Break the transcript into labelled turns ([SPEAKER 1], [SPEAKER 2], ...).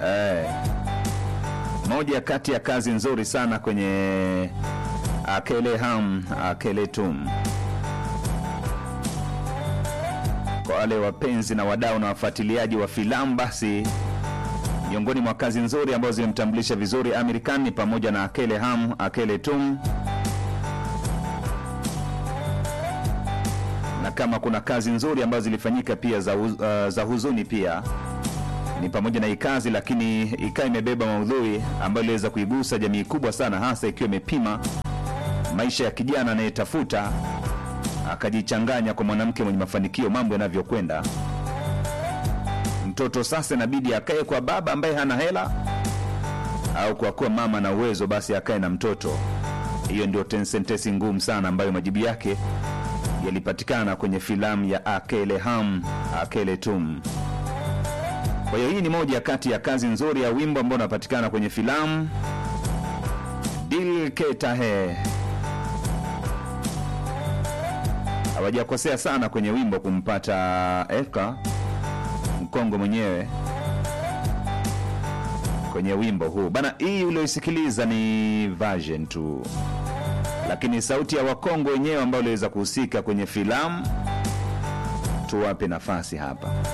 [SPEAKER 1] eh, moja kati ya kazi nzuri sana kwenye Akele Ham Akele Tum. Kwa wale wapenzi na wadau na wafuatiliaji wa filamu, basi miongoni mwa kazi nzuri ambazo zimemtambulisha vizuri Amir Khan ni pamoja na Akele Ham Akele Tum, na kama kuna kazi nzuri ambazo zilifanyika pia za, huz, uh, za huzuni pia ni pamoja na hii kazi, lakini ikawa imebeba maudhui ambayo iliweza kuigusa jamii kubwa sana, hasa ikiwa imepima maisha ya kijana anayetafuta akajichanganya kwa mwanamke mwenye mafanikio, mambo yanavyokwenda. Mtoto sasa inabidi akae kwa baba ambaye hana hela, au kwa kuwa mama na uwezo, basi akae na mtoto. Hiyo ndio ten- sentensi ngumu sana ambayo majibu yake yalipatikana kwenye filamu ya Akele Ham Akele Tum. Kwa hiyo hii ni moja kati ya kazi nzuri ya wimbo ambao unapatikana kwenye filamu Dil Keta Hai. Hawajakosea sana kwenye wimbo kumpata Eka mkongo mwenyewe kwenye wimbo huu bana. Hii ulioisikiliza ni version tu, lakini sauti ya Wakongo wenyewe ambao waliweza kuhusika kwenye filamu tuwape nafasi hapa.